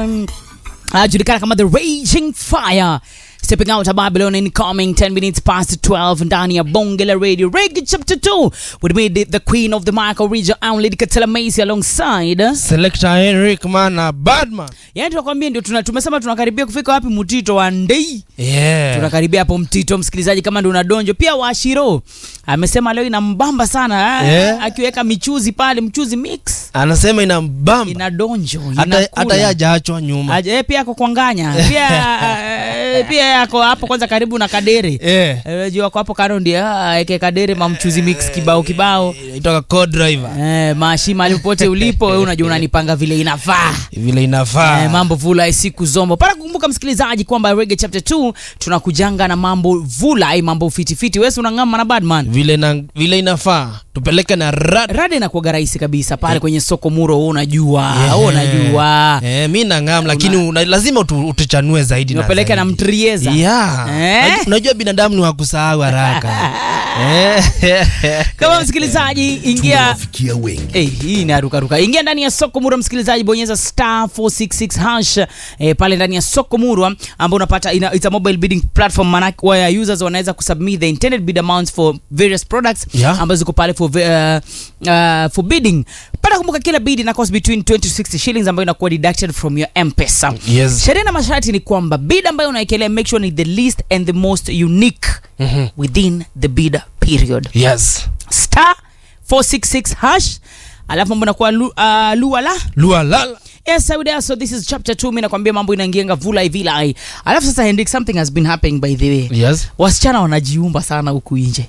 um, anajulikana kama the raging fire stepping out of babylon incoming 10 minutes past 12 ndani ya bonge la radio reggae chapter 2 with me the, the queen of the michael region and lady katela macy alongside Selector Henrik Mana Badman. yani tunakwambia ndio tuna, tumesema tunakaribia kufika wapi mtito wa ndei Yeah. tunakaribia hapo mtito msikilizaji kama ndio unadonjo pia washiro amesema leo inambamba sana eh, Yeah. akiweka michuzi pale mchuzi mix Anasema ina mbamba. ina donjo Hata inakula. hata yeye hajaachwa nyuma. Aje, eh, pia ako kwanganya pia eh, pia yako hapo kwanza karibu na kadere Eh. Eh, juu ako hapo kando ndiye ah, eke kadere mamchuzi mix kibao kibao Itoka co-driver. eh, mashima alipopote ulipo wewe unajua unanipanga vile inafaa Vile inafaa. Eh, mambo vula siku zombo para kukumbuka msikilizaji kwamba rege chapter 2 tunakujanga na mambo vula ai mambo fitifiti wesi unang'ama na badman Vile na vile inafaa. Tupeleke na rad. rada inakuaga rahisi kabisa pale kwenye soko muro wewe unajua Yeah. wewe unajua Eh, mi nang'am lakini una, lazima utu, utuchanue zaidi na unapeleka na zaidi. mtrieza Yeah. Eh? Unajua- Unajua binadamu ni wa kusahau haraka. Eh. kama msikilizaji ingia tumewafikia wengi Hey, hii ni arukaruka ingia ndani ya soko murwa msikilizaji bonyeza star 466 hash eh, pale ndani ya soko murwa ambao unapata ina, it's a mobile bidding platform manake where users wanaweza kusubmit the intended bid amounts for various products Yeah. ambazo ziko pale for, ve- uh, uh, for bidding pata kumbuka kila bid ina cost between 20 to 60 shillings ambayo inakuwa deducted from your mpesa Yes. sheria na masharti ni kwamba bid ambayo unaekelea make sure ni the least and the most unique Mhm. within the bid period Yes. star 466 hash alafu mambo nakuwa lu, uh, luala Lua lala. yes I would ask, so this is chapter 2 mi nakwambia mambo inaingianga vula hivilai alafu sasa hendrik something has been happening by the way Yes. wasichana wanajiumba sana huku nje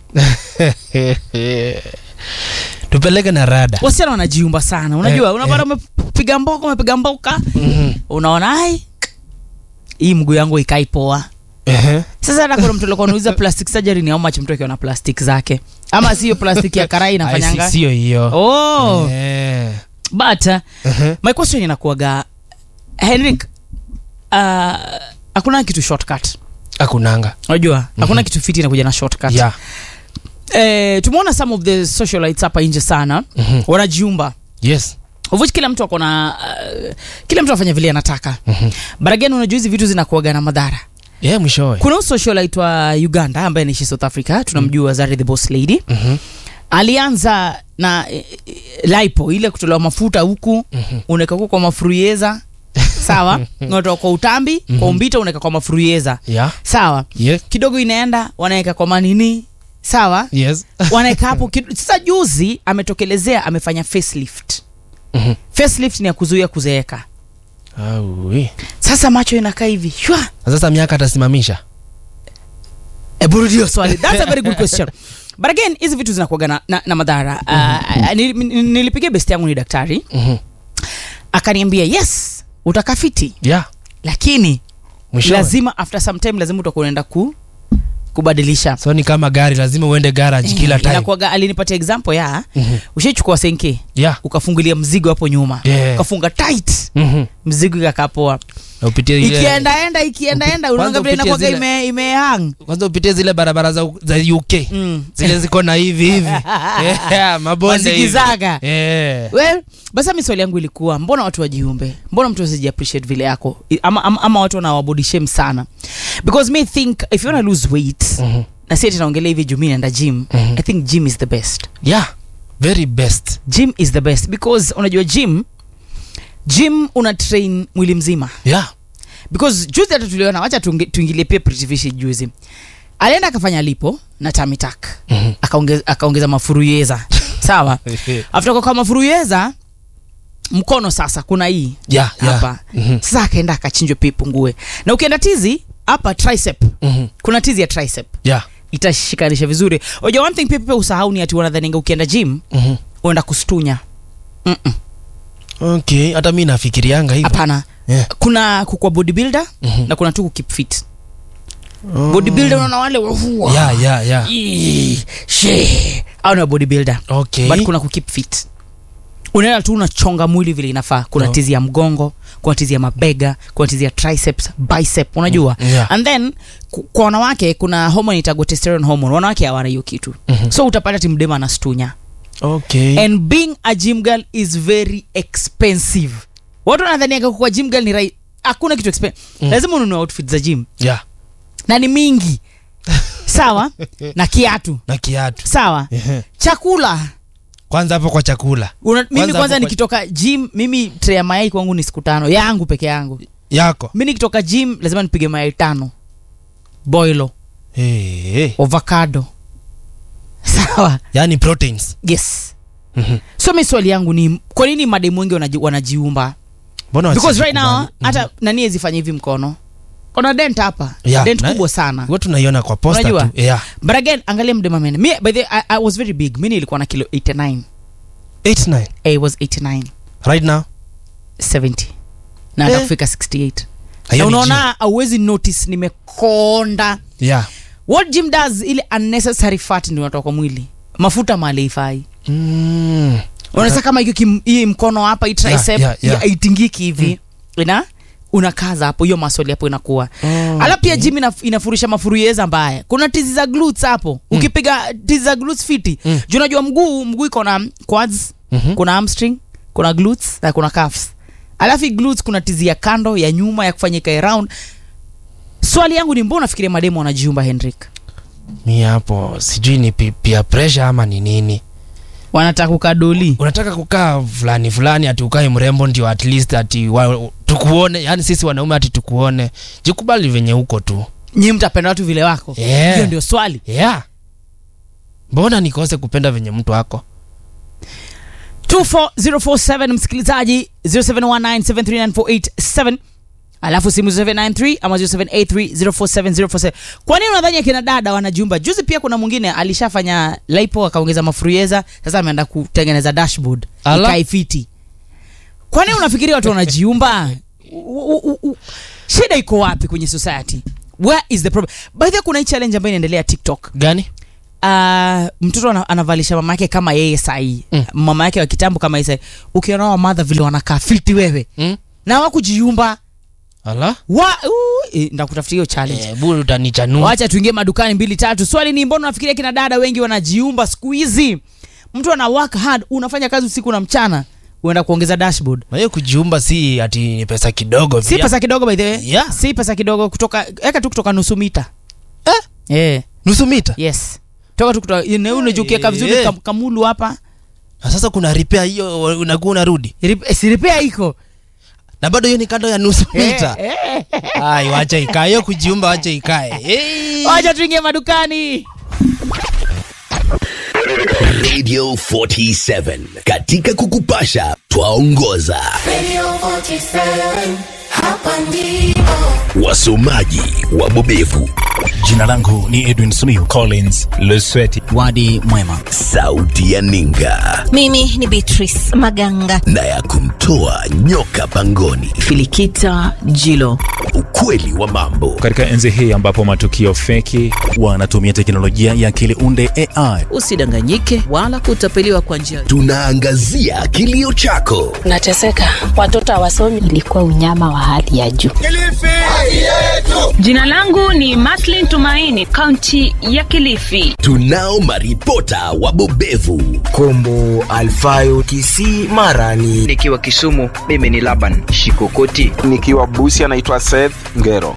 Tupeleke na rada. wasichana wanajiumba sana unajua Eh, unapata umepiga mboka umepiga mboka unaona ai hii mguu yangu ikai poa Ehe. sasa hata kuna mtu alikuwa anauliza plastic surgery ni how much mtu akiwa na plastic zake ama sio plastic ya karai Ai, inafanyanga si- Sio hiyo. oh Eh. but uh, Ehe. my question inakuaga henrik uh, hakuna kitu shortcut Hakunanga. unajua hakuna kitu fiti inakuja na shortcut Yeah. eh, tumeona some of the socialites hapa nje sana Mhm. wanajiumba Yes. of which kila mtu akona uh, kila mtu afanya vile anataka Mhm. but again unajua hizi vitu zinakuaga na madhara Yeah, mwishowe. kuna huyu socialite wa uganda ambaye anaishi south africa tunamjua zari the boss lady Mhm. alianza na eh, eh, lipo ile kutolewa mafuta huku Mhm. unaweka huko kwa mafuruyeza sawa unatoka kwa utambi kwa umbita unaweka kwa mafuruyeza Yeah. sawa Yes. kidogo inaenda wanaweka kwa manini sawa Yes. wanaweka hapo kido- sasa juzi ametokelezea amefanya facelift Mhm. facelift ni ya kuzuia kuzeeka Aui. sasa macho inakaa hivi shwa Na Sasa miaka atasimamisha. Hebu rudia swali that's a very good question but again hizi vitu zinakuaga na, na, na madhara uh, nil- nil- nilipigia best yangu ni daktari Mhm. akaniambia yes utakafiti Yeah. lakini Mwishowe. lazima after some time lazima utakuwa unaenda ku kubadilisha So ni kama gari lazima uende garage kila time. Inakuwaga- alinipatia example ya Mhm. ushaichukua senke Yeah. ukafungulia mzigo hapo nyuma Yeah. ukafunga tight Mhm. mzigo ikakaa poa Na upitie ile ikiendaenda ikiendaenda unaona vile upitie inakuwaga zile- ime, imehang kwanza upitie zile barabara za, za UK. mm. Zile ziko na hivi hivi. yeah, mabonde hivi. Mazigizaga. Yeah. well basi mi swali yangu ilikuwa mbona watu wajiumbe mbona mtu asiji appreciate vile yako I- ama, ama, ama watu wanawabody shame sana because me think if you wanna lose weight Mhm. na si ati naongelea hivi juu mi naenda gym Mhm. i think gym is the best Yeah. Very best. gym is the best because unajua gym gym una train mwili mzima Yeah. because juzi hata tuliona wacha tuingi- tuingilie pia Pretty Fish juzi alienda akafanya lipo na tamitak Mhm. akaongeza, akaongeza mafuruyeza sawa after kwa mafuruyeza mkono sasa kuna hii Yeah, yeah. hapa Mhm. sasa akaenda akachinjwa pia ipungue na ukienda tizi hapa tricep Mhm. kuna tizi ya tricep Yeah. itashikanisha vizuri oja one thing pia pia usahau ni ati wanadhaninga ukienda gym Mhm. uenda kustunya Mm-mm. Okay, hata mi nafikirianga hivyo. hapana Yeah. kuna kukwa bodybuilder Mhm. na kuna tu kukeep fit bodybuilder unaona wale wahua Yeah, yeah, yeah. Ii, she au ni wa bodybuilder Okay. but kuna kukeep fit unaenda tu unachonga mwili vile inafaa kuna No. tizi ya mgongo kuna tizi ya mabega kuna tizi ya triceps bicep unajua Mm, yeah. and then ku- kwa wanawake kuna hormone itagwa testosterone hormone wanawake hawana hiyo kitu Mhm. so utapata timdema anastunya Okay. and being a gym girl is very expensive watu wanadhaniaga kuwa gym girl ni rai hakuna kitu expen lazima ununue outfit za gym yeah. na ni mingi sawa na kiatu na kiatu sawa Ehe. chakula kwanza hapo kwa chakula Una, mimi Kwanza kwanza hapo kwa- nikitoka gym mimi tray ya mayai kwangu ni siku tano yangu peke yangu yako mi nikitoka gym lazima nipige mayai tano boilo hey, hey. avocado sawa yani proteins yes Mhm. so mi swali yangu ni kwa nini mademu wengi wanaji, wanajiumba mbona because right now wasijikubali? hata nani ezifanya hivi mkono kona dent hapa Yeah, dent na- kubwa sana Huwa tunaiona kwa posta Unajua? tu yeah. but again angalia mdemamene mi by the I, i was very big mi nilikuwa na kilo 89 89 i was 89 right now 70 na hata Eh. kufika 68 Hiyo na ni unaona auwezi notice nimekonda gym. yeah. what gym does ile unnecessary fat ndio unatoka kwa mwili mafuta mali ifai mm. unasa kama hiyo kim- hii mkono hapa hii tricep yeah, yeah. haitingiki hivi ina unakaza hapo hiyo masoli hapo inakuwa Oh, alafu pia gym inaf, inafurisha mafuruyeza mbaya kuna tizi za glutes hapo ukipiga tizi za glutes fiti Mm. juu unajua mguu mguu iko na quads Mhm. kuna hamstring kuna glutes na kuna calves alafu hii glutes kuna tizi ya kando ya nyuma ya kufanya ikae round swali yangu ni mbona nafikiria mademu wanajiumba henrik mi hapo sijui ni pi- peer pressure ama ni nini wanataka kukadoli unataka kukaa fulani fulani ati ukae mrembo ndio at least ati wa, tukuone yani sisi wanaume ati tukuone jikubali venye huko tu nyi mtapenda watu vile wako Yeah. hiyo ndio swali yeah mbona nikose kupenda venye mtu wako 24047 msikilizaji 0719739487 alafu simu 0793 ama 0783047047 kwa nini unadhani akina dada wanajiumba juzi pia kuna mwingine alishafanya lipo akaongeza mafurieza sasa ameenda kutengeneza dashboard Ala. ikae fiti kwa nini unafikiria watu wanajiumba U- u- u- u- shida iko wapi kwenye society where is the problem by the way kuna hii challenge ambayo inaendelea tiktok gani uh, mtoto ana, anavalisha mama yake kama yeye sahii Mm. mama yake wa kitambo kama yeye sahii ukiona wamadha vile wanakaa fiti wewe mm? na wakujiumba ala wa uh, eh, ndakutafutia hiyo challenge eh, buru utanichanua wacha tuingie madukani mbili tatu swali ni mbona unafikiria kina dada wengi wanajiumba siku hizi mtu ana work hard unafanya kazi usiku na mchana uenda kuongeza dashboard na hiyo kujiumba si ati ni pesa kidogo si pia. pesa kidogo by the way Yeah. si pesa kidogo kutoka eka tu kutoka nusu mita eh? yeah. nusu mita yes toka tu kutoka unajukieka vizuri Eh. kam, kamulu hapa na sasa kuna repair hiyo unakuwa unarudi Rip- siripea iko na bado hiyo ni kando ya nusu Eh, mita eh. ai wacha ikae hiyo kujiumba wacha ikae hey. wacha tuingie madukani Radio 47 katika kukupasha twaongoza Radio 47, hapa ndipo. wasomaji wabobevu Jina langu ni Edwin Simiyu Collins Lesweti. wadi mwema sauti ya ninga mimi ni beatrice maganga na ya kumtoa nyoka pangoni filikita jilo ukweli wa mambo Katika enzi hii ambapo matukio feki wanatumia teknolojia ya akili unde AI usidanganyike wala kutapeliwa kwa njia tunaangazia kilio chako nateseka watoto hawasomi ilikuwa unyama wa hali ya juu. Jina langu ni Maslin Tumaini, kaunti ya Kilifi. tunao maripota wabobevu kombo alfayo kisii marani nikiwa kisumu mimi ni laban shikokoti nikiwa busi anaitwa seth ngero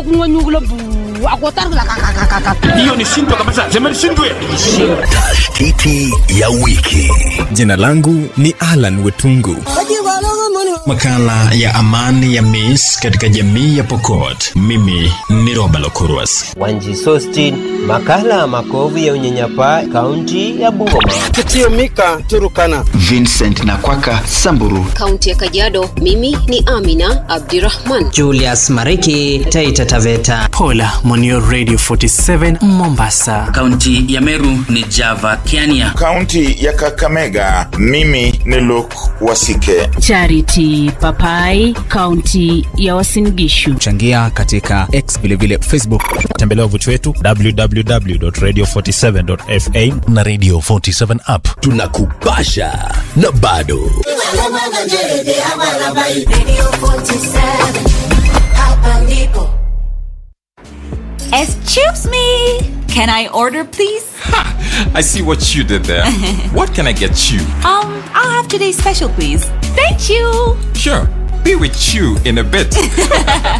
tashtiti ya wiki Jina langu ni Alan Wetungu. Makala ya amani ya Miss katika jamii ya Pokot. Mimi ni Roba Lokurwas. wanji sostin makala ya makovu ya unyanyapaa kaunti ya bungoma kitio mika turukana vincent nakwaka samburu Kaunti ya Kajiado, mimi ni Amina Abdirahman. julius mariki taita taveta pola monio radio 47 mombasa kaunti ya meru ni java kiania kaunti ya kakamega mimi ni luk wasike Charity Papai, kaunti ya Uasin Gishu. changia katika x vilevile facebook Tembelea wavuti wetu www.radio47.fa na Radio 47 app. tunakupasha na bado Radio 47, hapa ndipo. excuse me can i order please I see what you did there. what can I get you? um i'll have today's special please thank you Sure. be with you in a bit